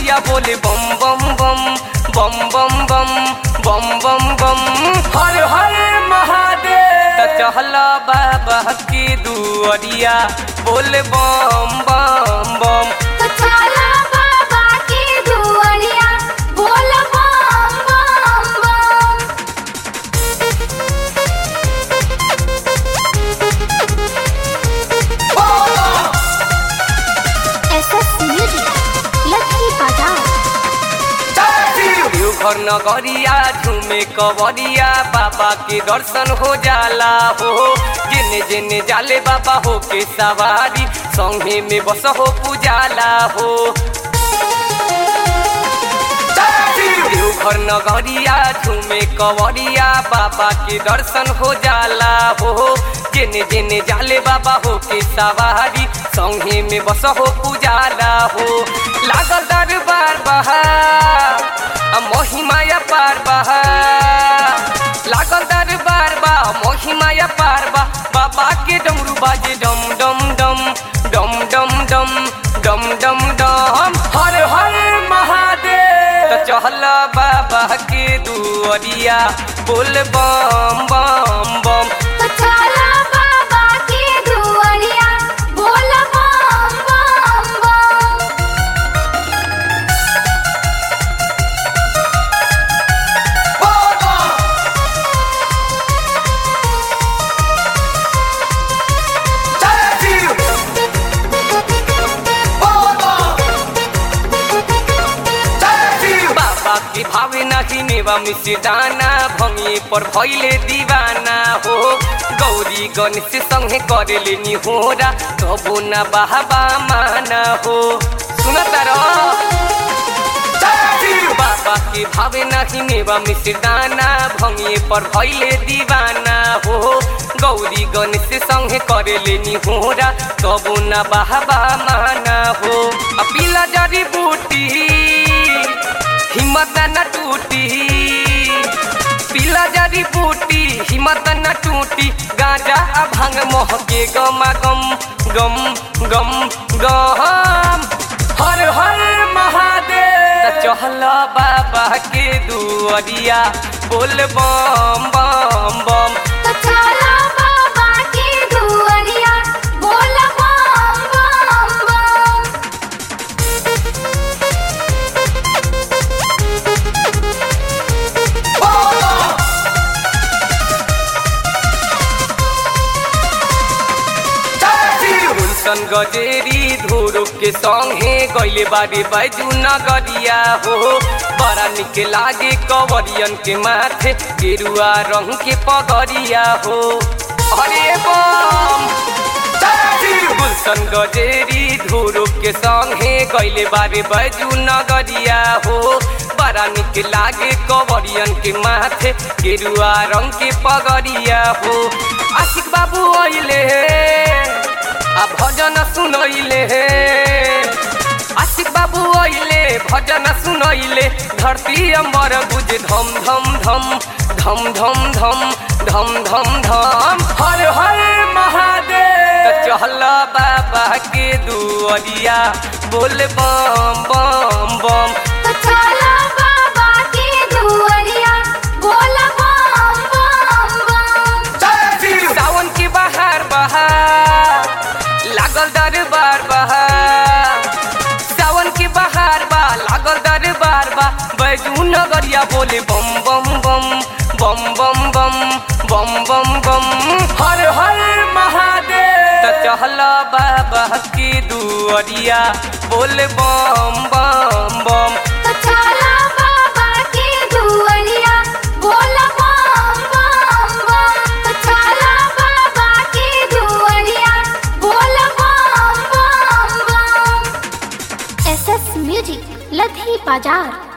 नगरिया बोले बम बम बम बम बम बम बम बम बम हर हर महादेव त चहला बाबा की दुआरिया बोले बम बम बम तो चला बाबा की दुआरिया बोल बम बम बम एसएस म्यूजिक लकी बाजार देवघर नगरिया झूमे कवरिया बाबा के दर्शन हो जाला हो जेने जेने जाले बाबा हो के सवारी संगे में बस हो पुजाला हो देवघर नगरिया झूमे कवरिया बाबा के दर्शन हो जाला हो जेने जेने जाले बाबा हो के सवारी संगे में बस हो पुजाला हो लागल दरबार बहा आ महिमाया पार बहा लागल दरबार बा महिमाया पार बा बाबा के डमरू बाजे डम डम डम डम डम डम डम डम डम हर हर महादेव त चहल बाबा के दुआरिया बोल बम बम बम तो चला बाबा की दुआरिया बोल बम बम बम बाबा की भावे नाही नेवा मिसे दाना भंगे पर भइले दीवाना हो गौरी गणेश संगे करेले नि होरा तबो न बाबा माना हो सुन तर बाबा की भावे नाही नेवा मिसे दाना भंगे पर भइले दीवाना हो गौरी गणेश संगे करेले नि होरा तबो न बाबा माना हो अपिला जड़ी बूटी हिम्मत न टूटी पीला जड़ी बूटी हिम्मत न टूटी गांजा आ भांग मोह के गमा गम गम गम गम हर हर महादेव त चहल बाबा के दुआरिया बोल बम बम बम तो चला बाबा की दुआरिया बोल बम बम बम गुलशन गजेरी धोरो के संगे गैले बारे बैजू नगरिया हो बड़ा निक लागे कवरियन के माथे गेरुआ रंग के पगरिया हो अरे बम गुलशन गजेरी धोरो के संगे गैले बारे बैजू नगरिया हो बड़ा निक लागे कवरियन के माथे गेरुआ रंग के पगरिया हो आशिक बाबू अइले आ भजन सुनैले आशिक बाबू अइले भजन सुनैले धरती अम्बर बुझ धम धम धम धम धम धम धम धम धम हर हर महादेव त चहल बाबा के दुआरिया बोल बम बम बम तो चला बाबा की दुआरिया बोल बम बम बम सावन के बहार बहार लागल दरबार बहार सावन के बहार बा लागल दरबार बा बैजू नगरिया बोले बम बम बम बम बम बम बम बम बम हर हर महादेव त चहल बाबा की दुआरिया बोले बम बम बम तो चला बाबा की दुआरिया बोल बम बम बम तो चला बाबा की दुआरिया बोल बम बम बम एसएस म्यूजिक लधी बाजार